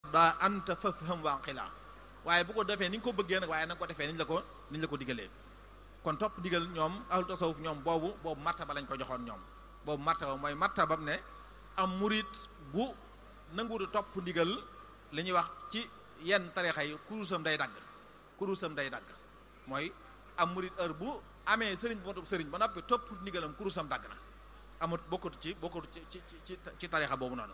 daa anta fafham waqila waaye bu ko defee ni nga ko bëggee nag waaye na nga ko defee ni ñu la ko ni ñu la ko digalee kon topp ndigal ñoom ahlu tasawuf ñoom boobu boobu martaba lañ ko joxoon ñoom boobu martaba mooy martabam ne am murit bu nanguwutu topp ndigal li ñuy wax ci yenn tarixa yi kurusam day dagg kurusam day dagg mooy am murit heure bu amee sëriñ bu matub sëriñ ba noppi topp ndigalam kurusam dagg na amut bokkut ci bokkut ci ci ci ci tarixa boobu noonu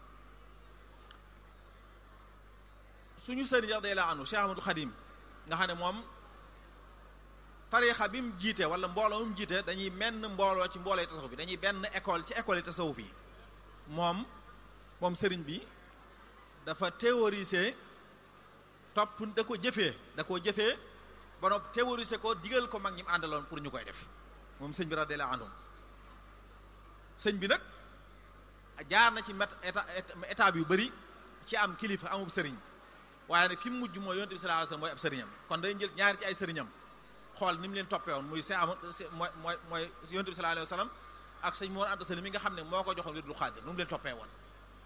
suñu sëriñ radiyallahu anhu Cheikh Ahmadou Khadim nga xam ne moom tarixa bi mu jiite wala mbooloo mu jiite dañuy menn mbooloo ci mbooloo tasawuf yi dañuy benn école ci école yi tasawuf yi moom moom sëriñ bi dafa théoriser topp da ko jëfee da ko jëfee ba noppi théoriser ko digal ko mag ñi mu àndaloon pour ñu koy def moom sëñ bi radiyallahu anhu sëñ bi nag jaar na ci met étape yu bari ci am kilifa amub sëriñ waaye nag fi mu mujj mooy yonent bi sallallahu alayhi wasallam mooy ab sëriñam kon day jël ñaari ci ay sëriñam xool ni mu leen toppee woon muy see am mooy mooy mooy yonent bi sallallahu alayhi wasallam ak sëñ Mor Anta Sali mi nga xam ne moo ko joxoon wirdul xaadir nu mu leen toppee woon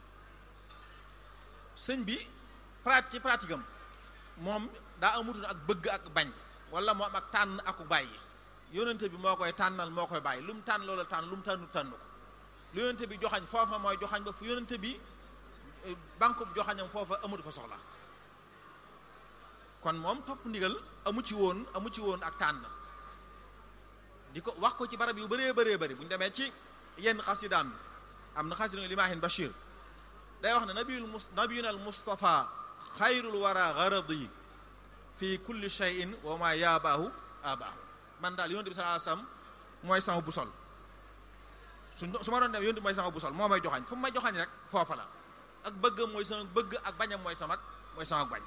sëñ bi pratique ci pratique am moom daa amutoon ak bëgg ak bañ wala moom ak tànn ak bàyyi yonente bi moo koy tànnal moo koy bàyyi lu mu tànn loola tànn lu mu tànnu tànn ko lu yonente bi joxañ foofa mooy joxañ ba fu yonente bi banque bu joxañam foofa amatu fa soxla kon moom topp ndigal amu ci woon amu ci woon ak tànn di ko wax ko ci barab yu bëree bëree bëri bu ñu demee ci yenn xasidaam am na xasida limaahin Bachir day wax ne nabiyul mus nabiyuna al Mustafa xayrul wara garadi fi kulli shay'in wa ma yaabaahu abaahu man daal yonent bi sallallahu alayhi wasallam mooy sama busol su su ma doon dem yonent bi mooy sama busol moo may joxañ fu mu may joxañ rek foofa la ak bëggam mooy sama bëgg ak bañam mooy sama mooy sama bañ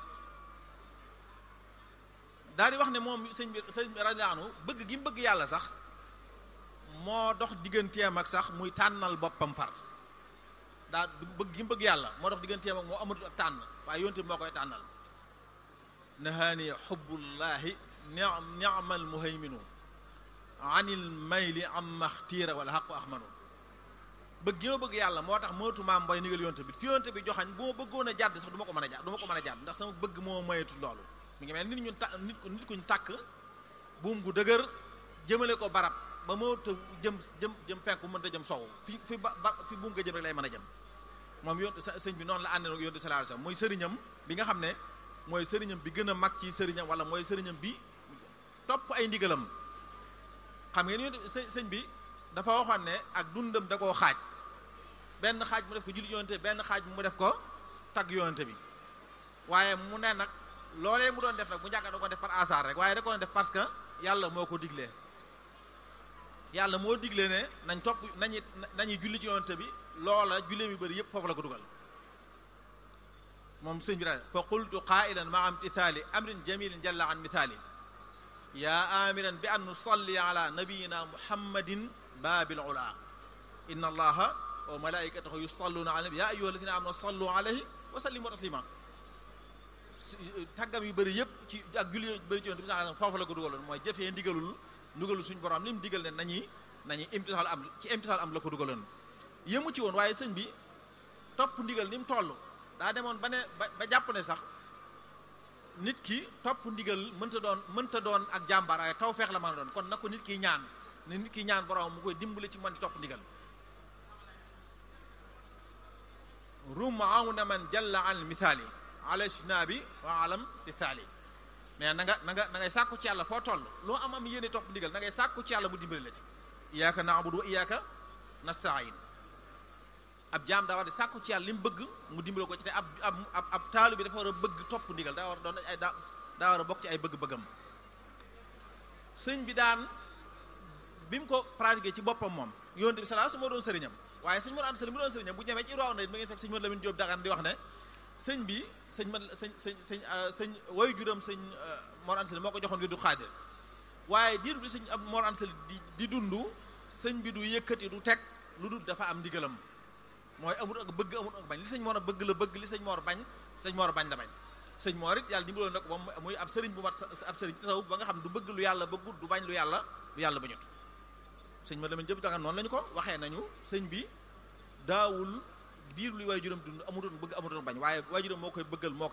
daal di wax ne moom sëñ bi sëñ bi radiyallahu anhu bëgg gi mu bëgg yàlla sax moo dox digganteem ak sax muy tànnal boppam far daa bëgg gi mu bëgg yàlla moo dox digganteem ak moo amatul ak tànn waaye yonte bi moo koy tànnal nahaani xubbullahi ni'mal muhayminu anil mayli amma xtiira wala xaqu ahmanu bëgg gi ma bëgg yàlla moo tax mootu maam mbay nigal yonte bi fi yonte bi joxañ bu ma bëggoon a jàdd sax du ma ko mën a jàdd du ma ko mën a jàdd ndax sama bëgg moo mayetu loolu mi ngi mel nit ñun ta nit ku nit kuñ tàkk buum gu dëgër jëmale ko barab ba moo të jëm jëm jëm penku mënta jëm sow fi fi ba fi buum nga jëm rek lay mën a jëm moom yoon sëñ bi noonu la àndee yonte sallallahu alayhi wasallam mooy sëriñam bi nga xam ne mooy sëriñam bi gën a mag ci sëriñam wala mooy sëriñam bi topp ay ndigalam xam ngeen yonte sëñ bi dafa waxoon ne ak dundam da koo xaaj benn xaaj mu def ko julli yonte benn xaaj mu def ko tagg yonte bi waaye mu ne nag loolee mu doon def nag bu njàkka da ko def par hasard rek waaye da ko def parce que yàlla moo ko diglee yàlla moo diglee ne nañ topp nañu nañuy julli ci yonte bi loola jullee mi bëri yëpp foofu la ko dugal moom sëñ bi daal fa qultu qailan maa imtithali amrin jamilin jalla an mithali yaa amiran bi an nusalli ala nabiyina muhammadin babil ula inna allaha wa malaikatahu yusalluna ala nabi ya ayyuha alladhina amanu sallu alayhi wa sallimu taslima tàggam yu bëri yëpp ci ak julli yu bëri ci yoon bi sax foofu la ko dugaloon mooy jëfee ndigalul ndigalul suñu borom li mu digal ne nañuy nañuy imtisaal am ci imtisaal am la ko dugaloon yëmu ci woon waaye sëñ bi topp ndigal ni mu toll daa demoon ba ne ba ba jàpp ne sax nit ki topp ndigal mënta doon mënta doon ak jàmbaar waaye taw feex la mën a doon kon na ko nit ki ñaan ne nit ki ñaan borom mu koy dimbali ci mën di topp ndigal rum aw na man jalla an mithaali ala sinabi wa alam tithaali mais na nga na nga na ngay sàkku ci yàlla foo toll loo am am yéene topp ndigal na ngay sàkku ci yàlla mu dimbali la ci iyyaka na'budu wa iyyaka nasta'in ab jaam daa war di sàkku ci yàlla li mu bëgg mu dimbali ko ci te ab ab ab ab taalu bi dafa war a bëgg topp ndigal daa war a doon ay daa daa war a bokk ci ay bëgg-bëggam sëñ bi daan bi mu ko pratiqué ci boppam moom yonte bi salaa su moo doon sëriñam waaye sëñ Mor Anta Sali mu doon sëriñam bu ñemee ci Iroa na ma ngeen fekk sëñ Mor Lamine Diop Dagana di wax ne sëñ bi sëñ man sëñ sëñ sëñ sëñ woy juram sëñ Mor Anta Sali moo ko joxoon wirdu xaadir waaye diiru bi sëñ Mor Anta Sali di di dund sëñ bi du yëkkati du teg lu dul dafa am ndigalam mooy amul ak bëgg amul ak bañ li sëñ Mor a bëgg la bëgg li sëñ Mor bañ sëñ Mor bañ la bañ sëñ Mor it yàlla dimbaloon nag moom muy ab sëriñ bu mat ab sëriñ tasawuf ba nga xam du bëgg lu yàlla bëggut du bañ lu yàlla lu yàlla bañut sëñ Mor Lamine Diop Dagana noonu lañu ko waxee nañu sëñ bi daawul diir lu waajuram dund amutoon bëgg amutoon bañ waaye waajuram moo koy bëggal moo